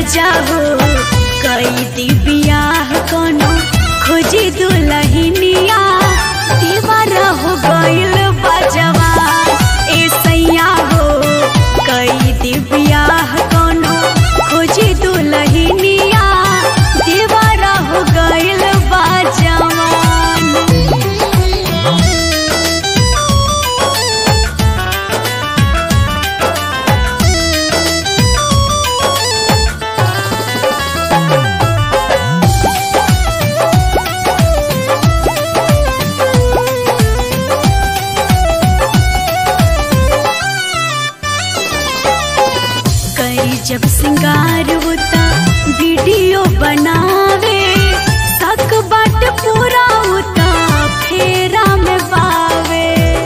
राजा हो कई दी बियाह कोनो खोजी दुलहिनिया दीवारा हो गइल बजवा ए सैया हो कई दी बियाह कोनो खोजी दुलहिनिया दीवारा हो गइल बजवान करी जब सिंगार होता वीडियो बनावे सक बाट पूरा होता फेरा में बावे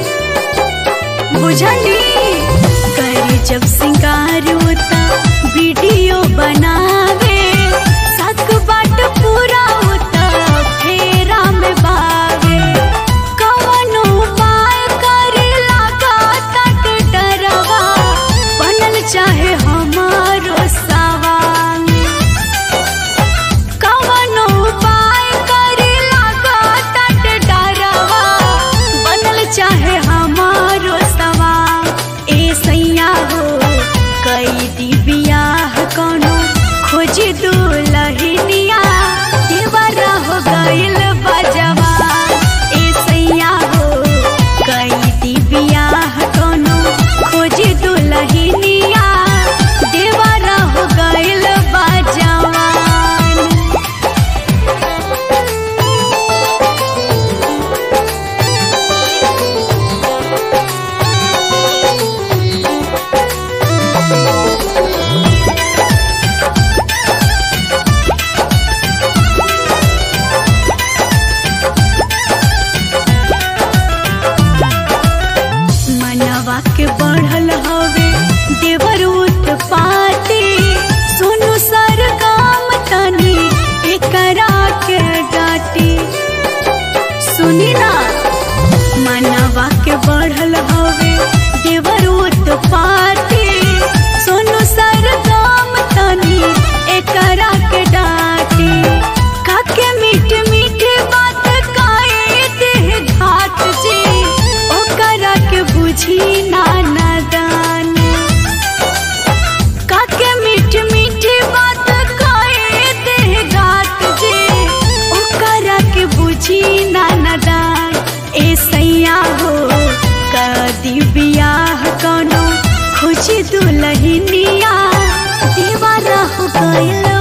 बुझली करी जब सिंगार होता वीडियो बनावे सक बाट पूरा होता फेरा में बावे कवनो उपाय करे लगा तट डरवा बनल चाहे हमारो सवाल कवनो उपाय करे लगा तट डरवा बनल चाहे हमारो सवाल ए सैया हो कई दी बियाह कोनो खोजी दुलहिनिया दीवारा हो गइल बजवा ए सैया हो कई दी बियाह कोनो खोजी दुलहिनिया दीवारा हो गइल बजवान मनवा के बढ़ल हवे देवर उत्पाती सुनु सर काम तनी एकरा के डाटी सुनी ना मनवा के बढ़ल हवे देवर उत्पाती सुनु सर काम तनी एकरा के डाटी काके मीठ मीठ बात काए देह घात जी ओकरा के बुझी ना नादान काके मीठ मीठ बात काए देह घात जी ओकरा के बुझी ना नादान ए सैया हो कदी बियाह कोनो खुशी दुलहिनिया दीवारा हो गइल